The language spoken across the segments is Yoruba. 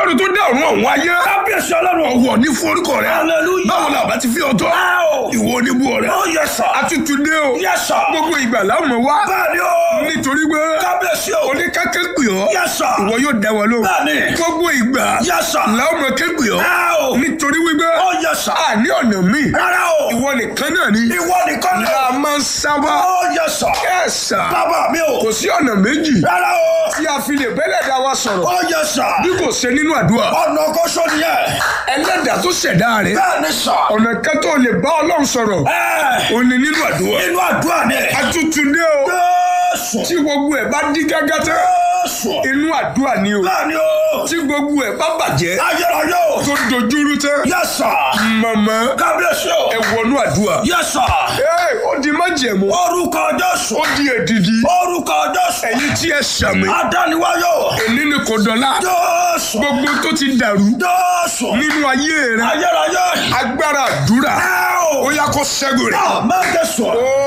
ọlọ́run tó dá ọ̀run ọ̀hún ayé kábíyèsí ọlọ́run. ọ̀wọ̀ ní forúkọ rẹ̀ Hallelujah. báwo la bá ti fi ọjọ́ Ẹ o. ìwọ oníbú rẹ̀ ó yẹ sà. àtútù dé o yẹ sà. gbogbo ìgbà láwọn wá bẹ́ẹ̀ni o. nítorí pé kábíyèsí o. oníkákẹ́ pè ọ́ yẹ sà. ìwọ yóò dá wa lóhùn Bẹ́ẹ̀ni. gbogbo ìgbà yẹ sà. làwọn ọmọ kẹ́gbẹ́ ọ́ Ẹ o. nítorí wípé ó yẹ sà. àní ọ̀nà míì rárá o. ìwọ nìkan náà ni ìwọ nìkan ni. la máa ń sábà ó yẹ sà. ẹ̀sà bàbá mi o. kò sí ọ̀nà méjì rárá o. tí a fi lè bẹ́lẹ̀ dá wa sọ̀rọ̀ ó yẹ sà. bí kò ṣe nínú àdúrà ọ̀nà kọ́sọ́ nìyẹn. ẹlẹ́dàá tó ṣẹ̀dá rẹ̀ bẹ́ẹ̀ni sà. ọ̀nà kan tó lè bá ọlọ́run sọ̀rọ̀ ẹ ó ní nínú àdúrà inú àdúrà ni. àtútù dé o Jésù. tí gbogbo ẹ̀ bá dí gágá tán Jésù. inú àdúrà ni o bẹ́ẹ̀ni o. tí gbogbo ẹ̀ bá bàjẹ́ ayérayé o. tó dojúrú tán yẹ sà. mọ̀mọ́ kábíyèsí o. ẹ wọnú àdúrà yẹ sà. Ee, ó di májẹ̀mú orúkọ Jésù. ó di èdìdì orúkọ Jésù. ẹ̀yin tí ẹ sàmì adániwáyò. èní ni kò dọ̀la Jésù. gbogbo tó ti dàrú Jésù. nínú ayé rẹ ayérayé. agbára àdúrà ẹ ó o. yá kó ṣẹ́gun rẹ̀. àmẹ́jẹsọ.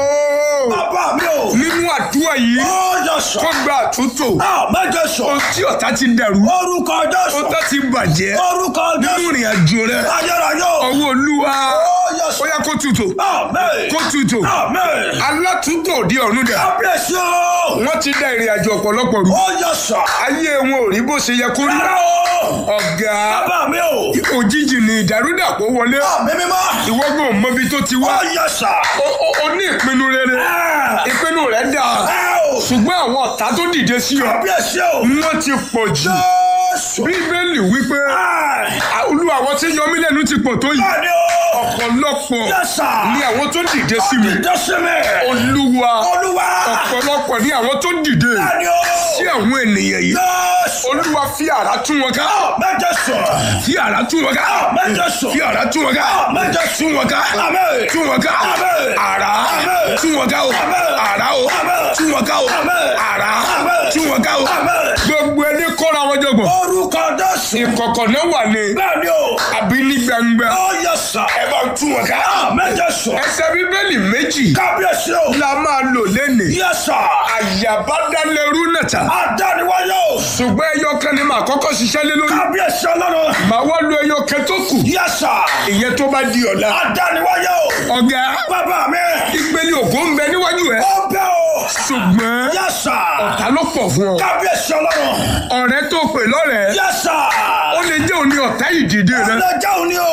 Ooo, bàbá mi o. nínú àdúrà yìí ó yẹ sà. kó gba àtúntò àmẹ́jẹsọ. ohun tí ọ̀tá ti dàrú orúkọ Jésù. ohun tó ti bàjẹ́ orúkọ nínú Jésù. ìrìn àjò rẹ ayérayé o. ọwọ́ olúwa ó yẹ ó sà. yá kó tutù àmẹ́. kó tutù àmẹ́. alátúntò òde ọ̀run dà kábíyèsí o. wọ́n ti dá ìrìn àjò ọ̀pọ̀lọpọ̀ rú ó yẹ sà. ayé wọn ò rí bó ṣe yẹ kó rí rárá o. ọ̀gá bàbá mi o. òjijì ni ìdàrúdàpọ̀ wọlé àmì mímọ́. ìwọ́gbọ̀n mọ́bi tó ti wá ó yẹ sà. O- o- o ní ìpinnu rere ẹ ìpinnu rẹ̀ dáa ẹ o. ṣùgbọ́n àwọn ọ̀tá tó dìde sí ọ kábíyèsí o. wọ́n ti pọ̀ jù Jésù. bíbélì wípé ẹ "À, olúwa àwọn tí yọ mí lẹ́nu ti pọ̀ tó yìí bẹ́ẹ̀ni o. ọ̀pọ̀lọpọ̀ yẹ sà. ni àwọn tó dìde sí mi ìdásímẹ̀. olúwa olúwa. ọ̀pọ̀lọpọ̀ ni àwọn tó dìde bẹ́ẹ̀ni o. sí àwọn ènìyàn yìí Jésù. olúwa fi àrá tún wọn ká mẹ́jẹ sọ. fi àrá tún wọn ká mẹ́jẹ sọ. fi àrá tún wọn ká mẹ́jẹ tún wọn ká Àmín. tún wọn ká Àmín. àrá Àmín. tún wọn ká o Àmín. àrá o Àmín. tún wọn ká o Àmín. àrá Àmín. tún wọn ká o Àmín. gbogbo ẹni kọ́ra wọn jọgbọ̀n orúkọ Jésù. ìkọ̀kọ̀ náà wà ní bẹ́ẹ̀ni o. àbí ní gbangba ó yẹ sà. ẹ bá ń tún wọn ká mẹ́jẹ sọ. ẹsẹ̀ bíbélì méjì kábíyèsí o. la máa lò lẹ́nìí yẹ sà. àyàbádálẹ́rú nàta adániwáyé o. ṣùgbọ́n ẹyọ kan ni màá kọ́kọ́ ṣiṣẹ́ lé lórí kábíyèsí ọlọ́run. màá wá lo ẹyọ kan tó kù yẹ sà. ìyẹn tó bá di ọ̀la adániwáyé o. ọ̀gá bàbá mi. ìpele ògo ń bẹ níwájú ẹ ó bẹ́ o. ṣùgbọ́n yẹ sà. ọ̀tá ló pọ̀ fún ọ kábíyèsí ọlọ́run. ọ̀rẹ́ tó pè lọ́rẹ̀ẹ́ yẹ sà. ó lè jẹ́ òní ọ̀tá ìdìde rẹ ọlọ́jà òní o.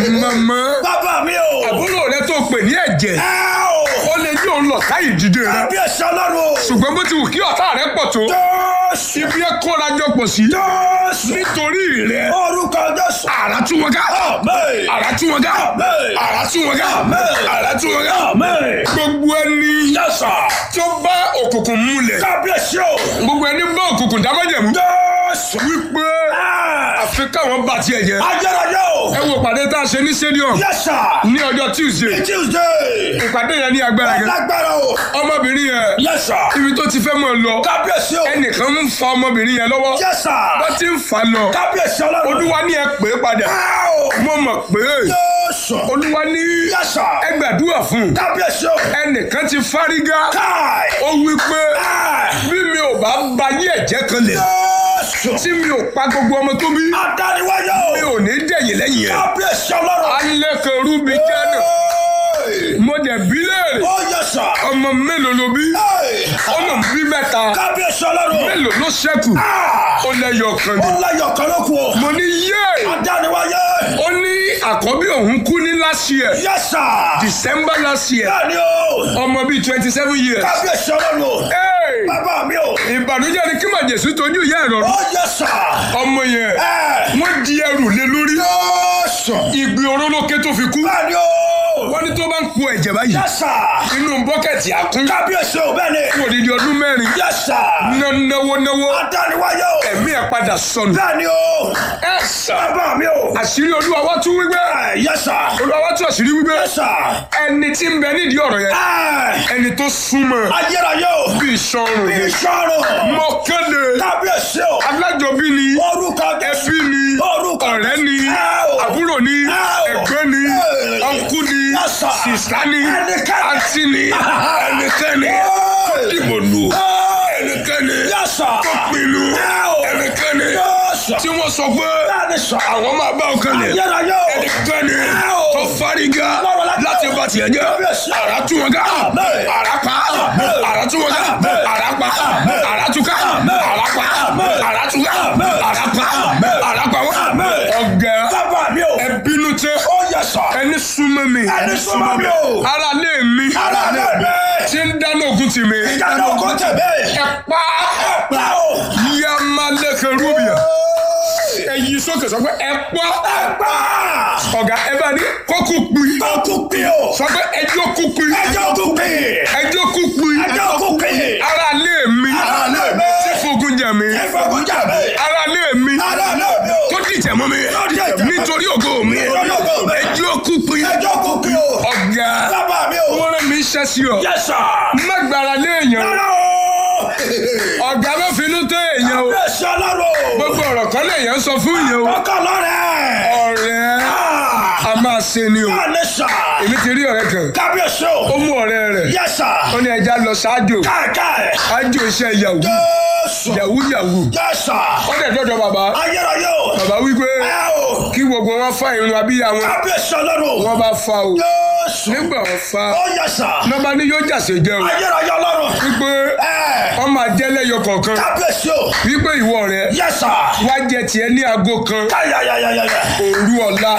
mọ̀mọ́ bàbá mi o. àbúrò rẹ tó pè ní ẹ̀jẹ̀ ẹ o. ó lè jẹ́ òun lọ̀tá ìdìde rẹ kábíyèsí ọlọ́run o. ṣùgbọ́n bó ti wù kí ọ̀tá rẹ pọ̀ tó Jésù. ibi ẹ kóra jọ pọ̀ sí Jésù. nítorí rẹ orúkọ Jésù. àrà tún wọn ká Àmín. àrà tún wọn ká Àmín. àrà tún wọn ká Àmín. àrà tún wọn ká Àmín. gbogbo ẹni Yes, sir. tó bá òkùnkùn múlẹ̀ kábíyèsí o. gbogbo ẹni bá òkùnkùn dámọ́jẹ̀mú Jésù. wípé Ah. àfi káwọn bá tiẹ̀ jẹ́ ayérayé o. ẹ wo pàdé tá a ṣe ní stadium Yes, sir. ní ọjọ́ tuesday Tuesday. ìpàdé yẹn ní agbára gan lágbára o. ọmọbìnrin yẹn Yes, sir. ibi tó ti fẹ́ mọ̀ lọ kábíyèsí o. ẹnìkan ń fa ọmọbìnrin yẹn lọ́wọ́ Yes, sir. bó ti ń fa lọ kábíyèsí ọlọ́run. olúwa ní ẹ pè é padà Wow. mo mọ̀ pé Jésù. olúwa ní Yes, sir. ẹ gbàdúrà fún un kábíyèsí o. ẹnìkan ti fárígá káì. ó wí pé Ah. bí mi ò bá ba yí ẹ̀jẹ̀ kan lẹ̀ Jésù. tí mi ò pa gbogbo ọmọ tó bí adániwáyé mi o. ò ní dẹ̀yìn lẹ́yìn ẹ̀ kábíyèsí ọlọ́run. alẹ́ kan rú mi jáde Hey. mo dẹ̀ bí léèrè ó yẹ sà. ọmọ mélòó ló bí Hey. ó lọ bí mẹ́ta kábíyèsí ọlọ́run. mélòó ló ṣẹ́kù Ah. ó lẹ́yọ̀ kan ó ni lẹ́yọ̀ kan ló kù o. mo ní yé adániwáyé. ó ní àkọ́bí òun kú ní last year Yes, sir. december last year bẹ́ẹ̀ni o. ọmọ bíi twenty seven years kábíyèsí ọlọ́run o. Hey! bàbá mi o. ìbànújẹ́ ni kí màjèsú tójú ìyá ẹ̀rọ ó yẹ sà. ọmọ yẹn ẹ. wọ́n di ẹrù lé lórí Jésù. ìgbì orólókè tó fi kú bẹ́ẹ̀ni o. wọ́n ní tó bá ń po ẹ̀jẹ̀ báyìí Yes, sir. inú bọ́kẹ̀tì àkún kábíyèsí o bẹ́ẹ̀ni. fún odidi ọdún mẹ́rin Yes, sir. ná náwó náwó adániwáyé o. ẹ̀mí ẹ̀ padà sọnù bẹ́ẹ̀ni o. ẹ sà bàbá mi o. àṣírí olúwa wá tún wípé ẹ yes, sir. olúwa wá tún àṣírí wípé Yes, sir. ẹni tí ń bẹ nídìí ọ̀rọ̀ yẹn ẹ. ẹni tó súnmọ́ ayérayé o. bí ìṣọrùn ni ìṣòro. mo kéde kábíyèsí o. alájọbí ni orúkọ Jésù. ẹbí ni orúkọ ọ̀rẹ́ ni Ẹ o. àbúrò ni Ẹ o. ẹ̀gbọ́n ni Ẹ. ọ̀nkú ni Yes, sir. sìsá ni Ẹnikẹ́ni. àǹtí ni ẹnikẹ́ni tó dìbò lù ẹnikẹ́ni Yes, sir. tó pinnu Ẹ o. ẹnikẹ́ni Yes. Jésù. tí wọ́n sọ pé Bẹ́ẹ̀ni sọ. àwọn máa bá ọkàn lẹ̀ Ayérayé o. ẹnikẹ́ni o. tó fárígá Lọ́rọ̀ láti láti o. bá tiẹ̀ jẹ́ Kábíyèsí. àrà tú wọn ká Àmín. àrà pa Àmín. àrà tú wọn ká Àmín. àrà pa Àmín. àrà tú ká Àmín. àrà pa Àmín. àrà tú ká Àmín. àrà pa Àmín. àrà pa wọn. Àmín. ọ̀gá Bàbá mi o. ẹ bínú tẹ Ó yẹ sọ. ẹni súnmọ́ mi Ẹni súnmọ́ mi o. ara lé mi Ara lé mi. tí ń dáná ogun tì mí Ìdáná oko tẹ̀lé. ẹ pa Pa o. yamaleke rubia ẹ yí sókè sọ pé ẹ pa Ẹ pa. ọ̀gá ẹ bá ní kókó pin Ọkùn pín o. sọ pé ẹjọ́ kú pin Ẹjọ́ ọkùn pín. ẹjọ́ kú pin Ẹjọ́ ọkùn pín. ara lé mi Ara lé mi. tí fogun jà mí Ìfọ̀gùn jà mí. ara lé mi Ara lé mi o. tó dìtẹ̀ mọ́ mi dìtẹ̀ mọ́ mi. nítorí ògo mi Nítorí ògo mi. ẹjọ́ kú pin Ẹjọ́ ọkùn pín o. ọ̀gá Bàbá mi o. wọ́n rẹ̀ mí iṣẹ́ sí ọ Yes sir. má gbára lé èèyàn Rárá o. ọ̀gá má finú tó èèyàn o Bẹ́ẹ̀ ṣe ọlọ́run. gbogbo ọ̀rọ̀ kan lèèyàn sọ fún èèyàn o Ọkọ̀ lọ́rẹ̀. ọ̀rẹ́ Ah. a máa ṣe ni o Báà ní sà. èmi ti rí ọ̀rẹ́ kan Kábíyèsí ó o. mú ọ̀rẹ́ rẹ̀ Yes sir. ó ní ẹja lọ ṣáájò Káàkáì. ájò iṣẹ́ yahoo Jésù. yahoo yahoo Yes sir. ó dẹ̀ dọ́dọ̀ bàbá Ayérayé o. bàbá wípé Ẹ o. kí gbogbo wọn fa irun abíyá wọn Kábíyèsí ọlọ́run. wọn bá fa o Jésù. nígbà wọn fa Ó yes sir. nọmba ní yóò jàsè jẹ o Ayérayé ọlọ́run. wípé Ẹ. wọn máa jẹ lẹ́yọ kọ̀ọ̀kan Kábíyèsí o. wípé ìwọ rẹ Yes sir. wá jẹ tiẹ̀ ní aago kan Káyàyàyàyà. òru ọ̀la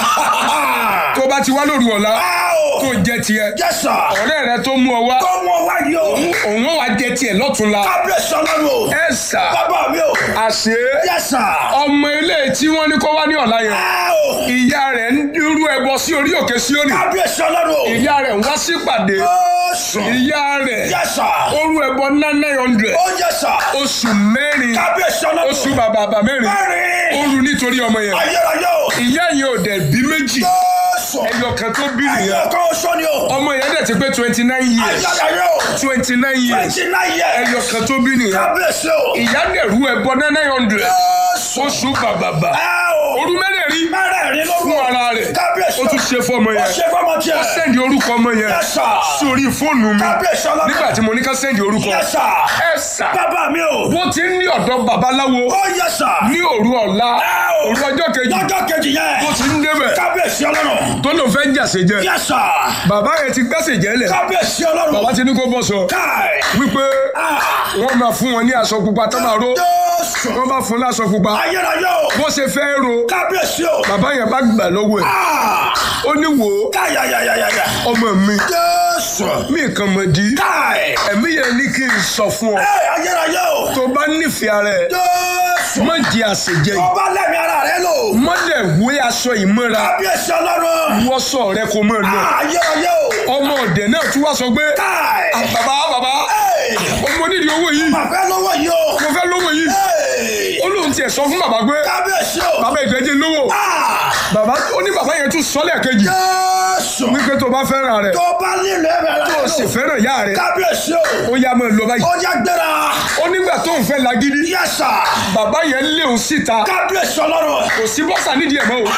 tó bá ti wá lóru ọ̀la Ẹ o. tó jẹ tiẹ̀ Yes sir. ọ̀rẹ́ rẹ tó mú ọ wá Kọ́ wọn wáyé o. òun ó wá jẹ tiẹ̀ lọ́túnla Kábíyèsí ọlọ́run o. ẹ sà Bàbá mi o. àṣé Yes sir. ọmọ ilé tí wọ́n ní kó wá ní ọ̀la yẹn Ẹ o. ìyá rẹ̀ ń dúró ẹbọ sí orí òkè Síónì Kábíyèsí ọlọ́run o. ìyá rẹ̀ ń wá sípàdé Jésù. ìyá rẹ̀ Yes sir. ó rú ẹbọ ná nine hundred Ó yes sir. oṣù mẹ́rin Kábíyèsí ọlọ́run. oṣù bàbà bàbà mẹ́rin ó Mẹ́rin. rú nítorí ọmọ yẹn Ayérayé o. ìyá yẹn ò dẹ̀ bí méjì Jésù. ẹyọ kan tó bí nìyẹn Ẹyọ kan oṣù ni o. ọmọ yẹn dẹ̀ ti pé twenty nine years Ayérayé o. twenty nine years Twenty nine years. ẹyọ kan tó bí nìyẹn Kábíyèsí o. ìyá dẹ̀ rú ẹbọ ná nine hundred Jésù. oṣù bàbà bà Ẹ o. orú mẹ́rẹ̀ẹ̀rin Mẹ́rẹ̀ẹ̀rin ló fún ara rẹ̀ Kábíyèsí ó o. tún ṣe fọmọ Ó yẹn ṣe fọmọ tiẹ̀. ó sẹ́ndì orúkọ ọmọ yẹn Yes sir. sórí fóònù mi Kábíyèsí ọlọ́run. nígbà tí mo ní ká sẹ́ndì orúkọ Yes sir. ẹ sà Bàbá mi o. wọ́n ti ń ní ọ̀dọ́ babaláwo Ó yes sir. ní òru ọ̀la Ẹ o. òru ọjọ́ kejì Lọ́jọ́ kejì yẹn. wọ́n ti ń débẹ̀ Kábíyèsí ọlọ́run. tó lò fẹ́ jàsè jẹ Yes sir. bàbá yẹn ti gbẹ́sẹ̀ jẹ́lẹ̀ Kábíyèsí bàbá ọlọ́run. ti ní kó bọ́ sọ Káì. wípé Ah. wọ́n máa fún wọn ní aṣọ pupa tó máa ró Jésù. wọ́n bá fún láṣọ pupa Ayérayé o. bó ṣe fẹ́ ro Kábíyèsí o. bàbá yẹn bá gbà lọ́wọ́ ẹ̀ Ah. ó ní wò ó Káyàyàyàyà. ọmọ mi Jésù. mí kan mọ̀ di Káì. ẹ̀mí yẹn ní kí n sọ fún ọ Ẹ ayérayé o. tó bá nífẹ̀ẹ́ ara ẹ̀ Jésù. má di àṣejẹ yìí Ọba lẹ́mi ara rẹ lò. má dẹ̀ wé aṣọ ìmúra Kábíyèsí ọlọ́run. wọ́sọ̀ rẹ kó mọ̀ lọ Ah, Ayérayé o. ọmọ ọ̀dẹ̀ náà tún wá sọ pé Káì. "Ah, bàbá bàbá Ẹ. ọmọ nídìí owó yìí Màfẹ́ lọ́wọ́ yìí o. mo fẹ́ lówó yìí Ẹ. ó lóun tiẹ̀ sọ fún bàbá pé Kábíyèsí o. bàbá ìgbẹ́jẹ́ lówó Ah. bàbá ó ní bàbá yẹn tún sọ lẹ́ẹ̀kejì Jésù. wípé tó bá fẹ́ràn rẹ̀ Tó bá nílò ẹ̀rọ rẹ tó sì lò. fẹ́ràn ìyá rẹ̀ Kábíyèsí o. ó yá mọ́ ẹ lọ báyìí Ó yá gbéra. ó nígbà tó ń fẹ́ lagídí Yes sir. bàbá yẹn lé òun síta Kábíyèsí ọlọ́run. kò sí bọ́sà nídìí ẹ̀ mọ́ o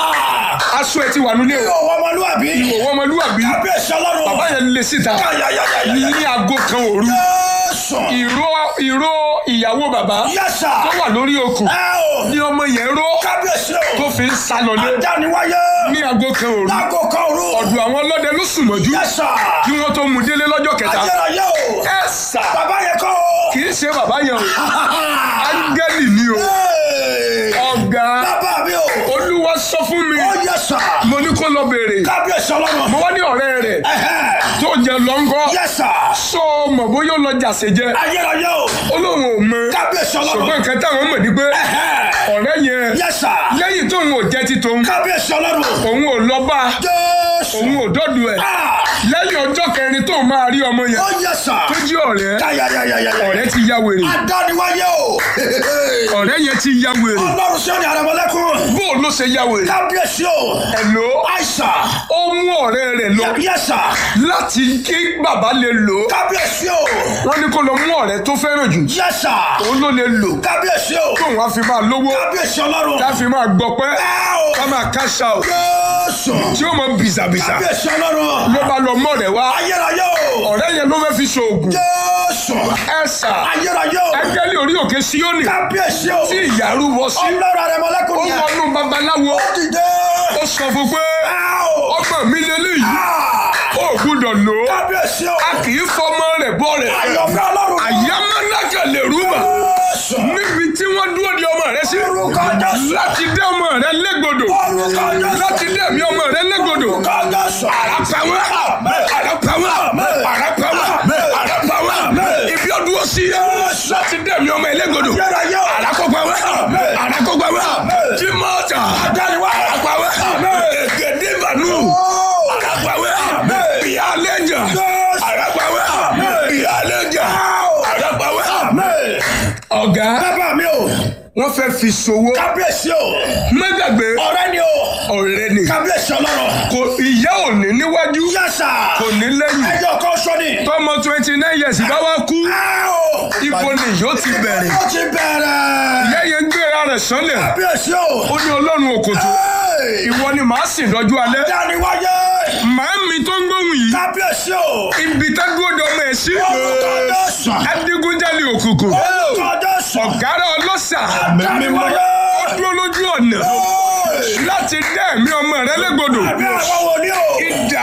aṣọ ẹ̀ ti wà nílé o Ìwọ ọmọlúwàbí. òwò ọmọlúwàbí Kábíyèsí ọlọ́run. bàbá yẹn lé síta Káyàyàyàyà. ní aago kan òru Jésù. ìró ìró ìyàwó bàbá Yes sir. tó wà lórí okùn Ẹ o. ní ọmọ yẹn ró Kábíyèsí o. tó fi ń sá lọlé Adániwáyé. ní aago kan òru Lágò kan òru. ọ̀dọ̀ àwọn ọlọ́dẹ ló sùn mọ́jú Yes sir. kí wọ́n tó mú délé lọ́jọ́ kẹta Ayérayé o. ẹ sà Bàbá yẹn kọ́ o. kì í ṣe bàbá yẹn o áńgẹ́lì ni o Hey. ọ̀gá Bàbá mi o. olúwa sọ fún mi Ó yẹ sà. mo ní kó lọ béèrè Kábíyèsí ọlọ́run. mo wá ní ọ̀rẹ́ rẹ̀ Ẹ̀hẹ́. tó jẹ lọ́ngọ́ Yẹ sà. sọ mọ̀ bóyá ó lọ jàsè jẹ Ayérayé o. ó lóun ò mọ Kábíyèsí ṣùgbọ́n ọlọ́run. nǹkan táwọn mọ̀ ní pé Ẹ̀hẹ́. ọ̀rẹ́ yẹn Yẹ sà. lẹ́yìn tóun ò jẹ́ ti tòun Kábíyèsí ọlọ́run. òun ò lọ bá Jésù. òun ò dọ́dọ̀ ẹ̀ Ah. lẹ́yìn ọjọ́ kẹrin tóun máa rí ọmọ yẹn Ó yẹ sà. tó jí ọ̀rẹ́ Káyàyàyàyà. ọ̀rẹ́ ti ya wèrè Adániwáyé o. ọ̀rẹ́ yẹn ti ya wèrè Ọlọ́run sọ́ni àrẹ̀mọ́lẹ́kùn. bó ló ṣe ya wèrè Kábíyèsí o. ẹ̀lò Àìsà. ó mú ọ̀rẹ́ rẹ̀ lọ Yẹ sà. láti kí bàbá lè lò ó Kábíyèsí o. wọ́n ní kó lọ mú ọ̀rẹ́ tó fẹ́ràn jù Yẹ sà. òun ló lè lò Kábíyèsí o. tóun á fi máa lówó Kábíyèsí ọlọ́run. ká fi máa gbọpẹ́ Ẹ o. ká máa cash out Jésù. tí ó mọ bìzàbìzà bìsà kábíyèsí ọlọ́run. ló bá lọ mọ́ rẹ̀ wá ayérayé o. ọ̀rẹ́ yẹn ló fẹ́ fi ṣoògùn jésù. ẹ̀sà ayérayé o. ẹgẹ́lì orí òkè síónì kábíyèsí o. tí ìyàrú wọ sí ọlọ́run rẹ̀ ó mọ́lẹ́kùn yẹn. wọnú babaláwo ó dìde. ó sọ fún pé Áò. ọmọ mi lélẹ́yìí Ah. ó gbúdọ̀ lò ó kábíyèsí o. a kì í fọmọ rẹ̀ bọ́ rẹ̀ àyọ̀fẹ́ ọlọ́run. àyámánájà lè rúbà jésù. níbi tí wọ́n dúró di ọmọ rẹ̀ sí Orúkọ Jésù. láti dé ọmọ rẹ̀ légbodò orúkọ jésù. láti dé ẹ̀mí ọmọ rẹ̀ légbodò orúkọ jésù. àràpàwọ́ àràpàwọ́ àràpàwọ́ àràpàwọ́ ibi ọdún ó sí láti dé ẹ̀mí ọmọ ẹlẹ́gbodò ayérayé o. àràkọ́gbàwọ́ àràkọ́gbàwọ́ jimọ́ta àràpàwọ́ ègèdèbànú àràpàwọ́ ìyálẹ́jà àràpàwọ́ ìyálẹ́jà àràpàwọ́ ọ̀gá bàbá mi o. wọ́n fẹ́ fi ṣòwò kábíyèsí o. mẹ́gbàgbé ọ̀rẹ́ ni o. ọ̀rẹ́ ni kábíyèsí ọlọ́run. kò ìyá ò ní níwájú yẹ́sà. kò ní lẹ́yìn ẹjọ́ kan sọ ni. tọmọ twenty nine years bá wá kú Áò. ibo ni yóò ti bẹ̀rẹ̀ ó ti bẹ̀rẹ̀. ìyá yẹn gbéra rẹ̀ sánlẹ̀ kábíyèsí o. ó ní ọlọ́run òkòtò ìwọ ni màá sìn lọ́jọ́ alẹ́ dáni wáyé. màá mi tó ń gbóhùn yìí kábíyèsí o. ibi tágbódò ọmọ ẹ̀ sí orúkọ jésù. adigunjalè òkùnkùn orúkọ jésù. ọ̀gára ọlọ́ṣà dáni wáyé. ó dúró lójú ọ̀nà láti dá ẹ̀mí ọmọ rẹ légbodò àbí àwọn wo ni o. ìdá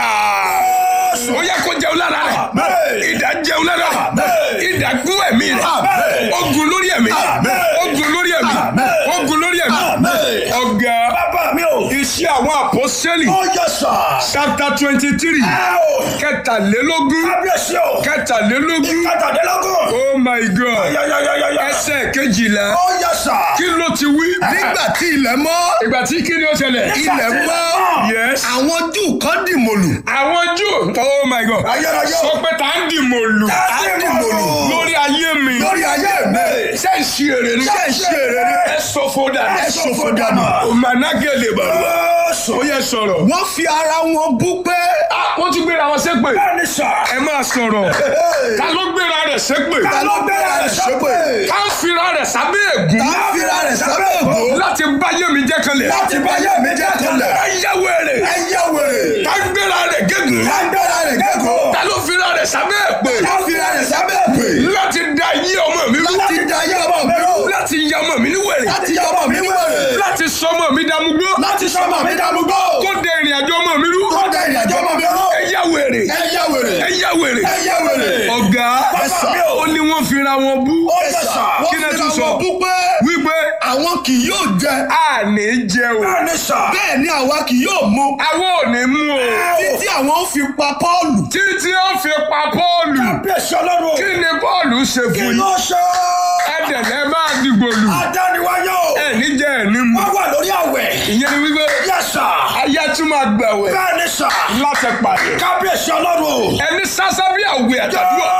ó yẹ kó jẹun lára rẹ̀ Àmín. ìdá jẹun lára rẹ̀ Àmín. ìdá gún ẹ̀mí rẹ̀ Àmín. ogun lórí ẹ̀mí Àmín. ogun lórí ẹ̀mí Àmín. ogun lórí ẹ̀mí Àmín. ọ̀gá bàbá mi o. iṣẹ́ àwọn àpọ́sẹ́lì ó yẹ́sà. chapter twenty three Áò. kẹtàlélógún kábíyèsí o. kẹtàlélógún kàtàdínlógún. oh my god yáyáyáyá. ẹsẹ̀ kejìlá ó yẹ́sà. kí ló ti wí. nígbà tí ilẹ̀ mọ́ ìgbà tí kí ni ó ṣẹlẹ̀. ilẹ̀ mọ́ yes. àwọn júù kan dìmọ̀lù àwọn jù oh my god ayérayé o. sọ pé tá à ń dìmọ̀ lù Tá ń dìmọ̀lù. lórí ayé mi lórí ayé mi. ṣé ń ṣe èrè ni Ṣé ń ṣe èrè ni? ẹ sọ fún dànù Ẹ sọ fún dànù. òmànàgẹ̀lẹ̀ bàbá Jésù. ó yẹ sọ̀rọ̀. wọ́n fi ara wọn bú pé wọ́n tún gbéra wọn ṣépè bẹ́ẹ̀ni sà. ẹ máa sọ̀rọ̀ ta ló gbéra rẹ̀ ṣépè ta ló bẹ̀rẹ̀ rẹ̀ ṣépè. ká ń fira rẹ̀ sábẹ́ ègún tá a fira rẹ̀ sábẹ́ ègbò láti báyé mi jẹ́ kanlẹ̀ láti bá yé mi jẹ́ kanlẹ̀. ẹ yá wèrè ẹ yẹ wèrè. ká gbéra rẹ̀ gégùn ká gbẹ́ra rẹ̀ kẹ́kọ̀ọ́. ta ló fira rẹ̀ sábẹ́ èpè ká fira rẹ̀ sábẹ́ èpè. láti da ayé ọmọ mi rú láti da ayé ọmọ mi rú. láti ya ọmọ mi ní wèrè láti yọ ọmọ mi wèrè. láti sọ ọmọ mi dàmúgbó láti sọ ọmọ mi dàmúgbò. kó de ìrìn àjò ọmọ mi rú kó da ìrìnàjò ọmọ mi rú. ẹ yá wèrè ẹ yẹ wèrè. ẹ yá wèrè ẹ yẹ wèrè. ọ̀gá Bàbá mi o. ó ní wọ́n fira wọn bú ó yẹ sà. wọ́n Kí lẹ fira tún sọ? wọn bú pé wípé àwọn kì yóò jẹ àní jẹ o bẹ́ẹ̀ni sà. bẹ́ẹ̀ ni àwa kì yóò mu àwọn ò ní mú o títí àwọn ó fi pa Pọ́ọ̀lù títí ó fi pa Pọ́ọ̀lù bí èsì ọlọ́run. kí ni Pọ́ọ̀lù ṣe kí fún yín ló ṣe. ẹ̀dẹ̀lẹ̀ máa dìgbò lù adániwáyé o. ẹ̀ ní jẹ́ ẹ̀ ní mu wọ́n wà lórí àwẹ̀. ìyẹn ni wípé yẹ sà. ayé tún máa gbẹ̀wẹ̀ bẹ́ẹ̀ni sà. láti pàdé kábíyèsí ọlọ́run o. ẹni sásá bí àwẹ̀ àtàdúrà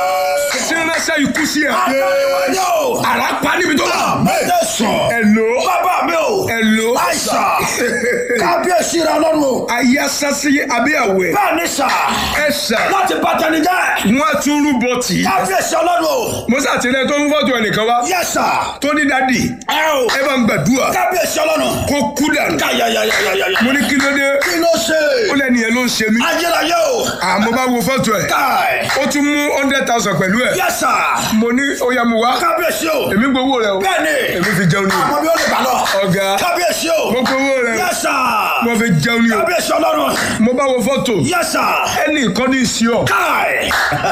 tí ń ránṣẹ́ ikú sí ẹ̀ adániwáyé o. àrà pa níbi tó wà méje sùn. ẹ̀lò bàbá mi o. ẹ̀lò àìsà. kábíyèsí rẹ ọlọ́run o. ayé sásí àbí àwẹ̀ bẹ́ẹ̀ni sà. ẹ̀sà láti bàtẹ́ni jẹ́. wọ́n á tún rúbọ tì í kábíyèsí ọlọ́run o. mo sàtìlẹ́ tó ń fọ́tò ẹnìkan wá yẹ sà. tó ní dádì ẹ o. ẹ bá ń gbàdúrà kábíyèsí ọlọ́run. kó kú dànù yáyáyáyáyá. mo ní kí ló dé kí ló ṣe. ó lẹ́ni yẹn ló ń ṣe mí ayérayé o. àmọ́ bá wo fọ́tò ẹ̀ káì. ó tún mú hundred thousand pẹ̀lú ẹ̀ yẹ sà. mo ní ó yá mu wá kábíyèsí o. èmi gbowó rẹ o bẹ́ẹ̀ni. èmi fi jẹun ní o àmọ́ bí ó lè bá lọ. ọ̀gá kábíyèsí o. mo gbowó rẹ yẹ sà. mo fi jẹun ní o kábíyèsí ọlọ́run. mo bá wo fọ́tò yẹ sà. ẹnì kan ní ìsí ọ káì.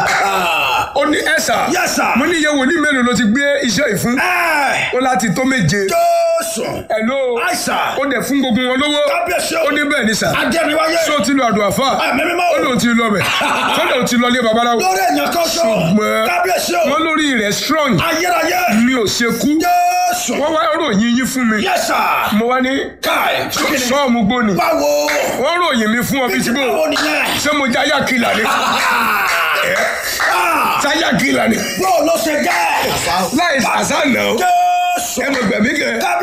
ó ní ẹ̀sà yẹ sà. mo ní iye wòlíì mélòó ló ti gbé iṣẹ́ yìí fún ẹ. ó láti tó méje jésù. ẹ̀ló àìsà. ó dẹ̀ fún gbogbo wọn lówó kábíyèsí o. ó ní bẹ́ẹ̀ ni sà adẹ́niwáyé. ṣé o ti lọ àdùn àfà ẹ̀mí mímọ́ ó o. lóun ti lọ bẹ̀ kọ́dà ó ti lọ ilé babaláwo lórí èèyàn kan sọ. Ṣùgbọ́n- kábíyèsí o. wọ́n lórí rẹ̀ strong ayérayé. mi ò ṣe kú jésù. wọ́n wá ròyìn yín fún mi yẹ sà. mo wá ní káì. sọ́ọ̀mù gbóni báwo. wọ́n ròyìn mi fún ọ bí ti bò báwo nìyẹn. ṣé mo jẹ́ ayákìlà ni Ah, sáyákìlà ni bó ló ṣe jẹ́. láì sàṣà náà jésù. ẹ mọ̀ gbẹ̀mí kẹ́.